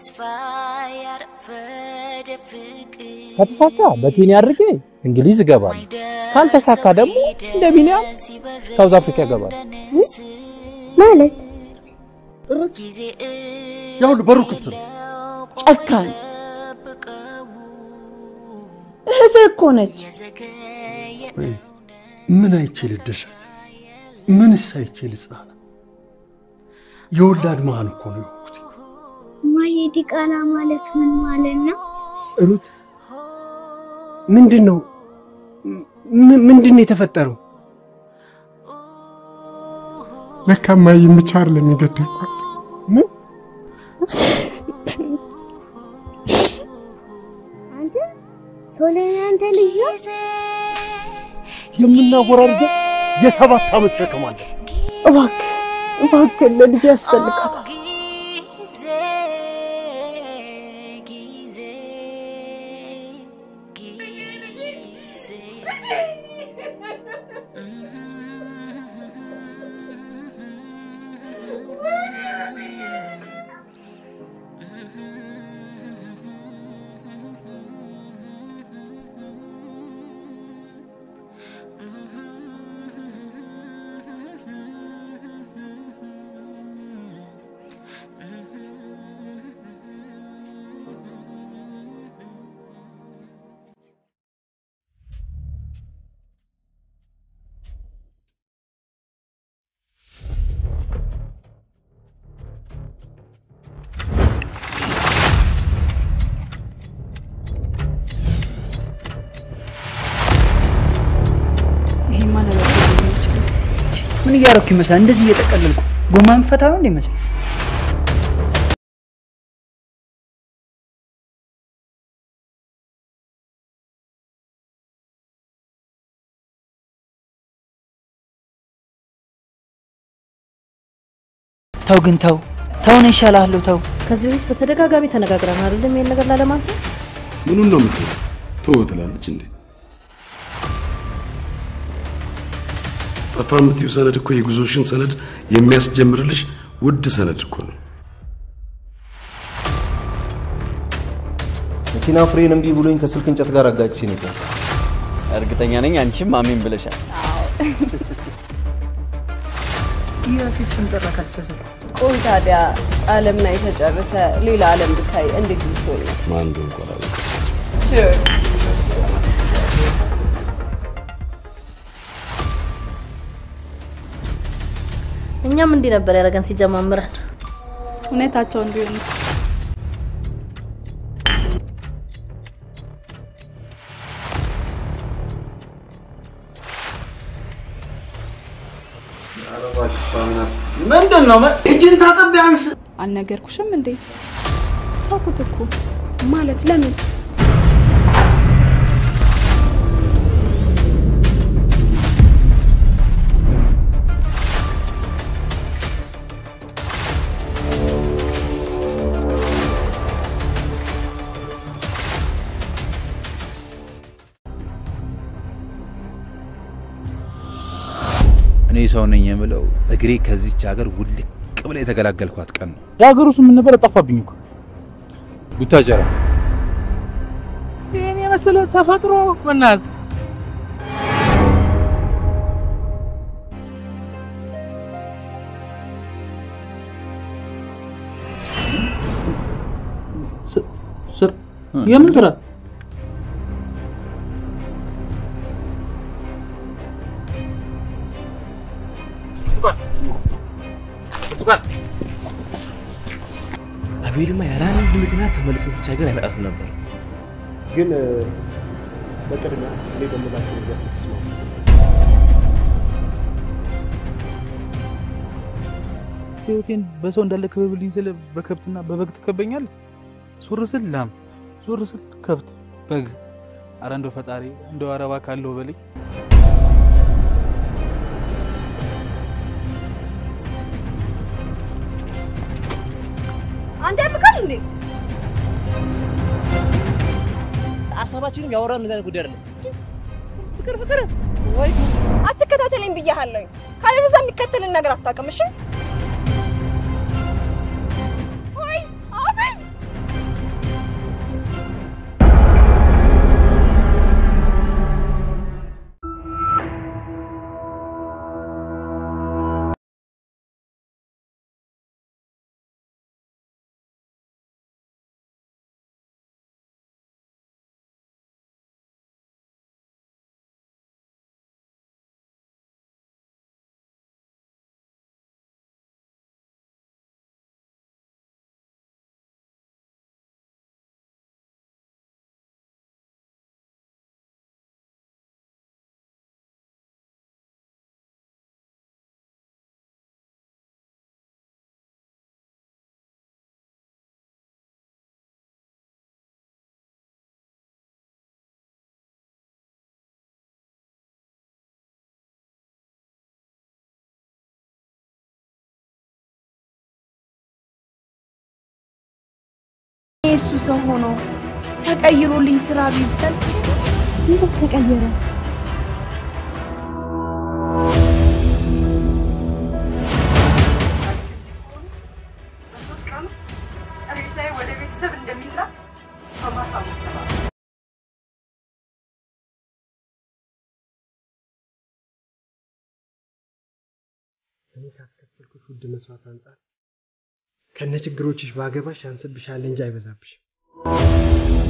ተስፋ ያረፈደ ፍቅር ከተሳካ በኬንያ አድርጌ እንግሊዝ እገባለሁ። ካልተሳካ ደግሞ እንደ ቢኒያም ሳውዝ አፍሪካ እገባለሁ። ማለት ጊዜ ያው በሩ ክፍት ነው። ጨካኝ እህትህ እኮ ነች። ወይ ምን አይቼ ልደሰት? ምንስ አይቼ ልጽናና? የወላድ መሀን እኮ ነው የሆንኩት። ማየ ዲቃላ ማለት ምን ማለት ነው? ሩት ምንድን ነው ም- ምንድን ነው የተፈጠረው? ለካ እማዬን ብቻ አይደለም የገደልኳት። ምን አንተ ሶለን አንተ ልጅ ነው? የምናወራርገው የሰባት ዓመት ሸክም አለ። እባክህ እባክህ ለልጅ ያስፈልጋታል። ጊዜ ጊዜ ጊዜ ይሄማ ነገር ምን እያደረኩ ይመስላል? እንደዚህ እየጠቀለልኩ ጎማ የምፈታ ነው እንደ ይመስል ተው ግን ተው ተው ነው ይሻልሃለሁ ተው ከዚህ በፊት በተደጋጋሚ ተነጋግረን አይደለም ይሄን ነገር ላለማንሳት ምኑን ነው የምትለው? ተወው ትላለች እንዴ? ጠፋ የምትይው ሰነድ እኮ የጉዞሽን ሰነድ የሚያስጀምርልሽ ውድ ሰነድ እኮ ነው። መኪና ፍሬን እምቢ ብሎኝ ከስልክ እንጨት ጋር አጋጭቼ ነበር። እርግጠኛ ነኝ አንቺም አሜን ብለሻል። ያሲስ ስንጠራ ካልተሳሳተ ቆይ ታዲያ ዓለም ላይ ተጨርሰ ሌላ ዓለም ብታይ እንዴት ልትሆን ነው? ማን እንደሆነ እንኳን አላውቅም። እኛም እንዲህ ነበር ያደረገን ሲጀማምረን። እውነታቸውን ቢሆንስ ምንድን ነው እጅን ታጠብ ቢያንስ አልነገርኩሽም እንዴ? ታውኩት እኮ ማለት ለምን እኔ ሰው ነኝ የምለው እግሬ ከዚች ሀገር ውልቅ ብላ የተገላገልኳት ቀን ነው። የሀገሩ ስም ምን ነበር? ጠፋብኝ እኮ ቡታጀራ። ይህን የመሰለ ተፈጥሮ በእናትህ ስር የምን ስራ? አቤልማ ያለ አንድ ምክንያት ተመልሶ እዚች ሀገር አይመጣትም ነበር። ግን በቅድሚያ እኔ በምላቸው ነገር ተስማሙ። ህይወቴን በሰው እንዳለ ክበብልኝ ስለ በከብትና በበግ ትከበኛል። ዞር ስል ላም፣ ዞር ስል ከብት፣ በግ። አረ እንደው ፈጣሪ እንደው አረባ ካለው በልኝ። አንተ ያብቃል እንዴ? ሀሳባችንም ያወራን እንደዚህ አይነት ጉዳይ አይደለም። ፍቅር ፍቅር ወይ አትከታተለኝ ብያለሁ። ካለበዛ የሚከተልን ነገር አታውቅም። እሺ ወይ አቤል እንደሱ ሰው ሆኖ ተቀይሮልኝ ስራ ቢሰጥ እንዴት ተቀየረ? በሶስት ቀን ውስጥ ሬሳዬ ወደ ቤተሰብ እንደሚላክ በማሳወቅ ተባለ። እኔ ካስከፈልኩሽ ውድ መስዋዕት አንጻር ከነ ችግሮችሽ ባገባሽ ያንስብሻል እንጂ አይበዛብሽም።